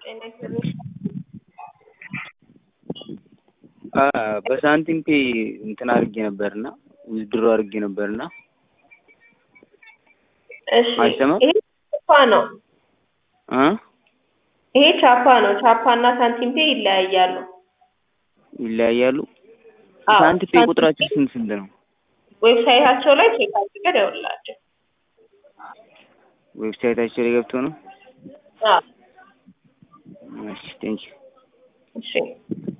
ጤና ይስጥልኝ። በሳንቲም ፔ እንትን አድርጌ ነበርና ዊዝድሮ አድርጌ ነበርና እሺ አይሰማም? ይሄ ቻፓ ነው። እ ይሄ ቻፓ ነው። ቻፓ እና ሳንቲም ፔ ይለያያሉ። ይለያያሉ። አዎ፣ ሳንቲም ፔ ሳንቲም ቁጥራቸው ፔ ስንት ስንት ነው? ዌብሳይታቸው ላይ ቼክ አድርገህ ደውልላቸው። ዌብሳይታቸው ላይ ገብቶ ነው። አዎ፣ እሺ ቴንኪው እሺ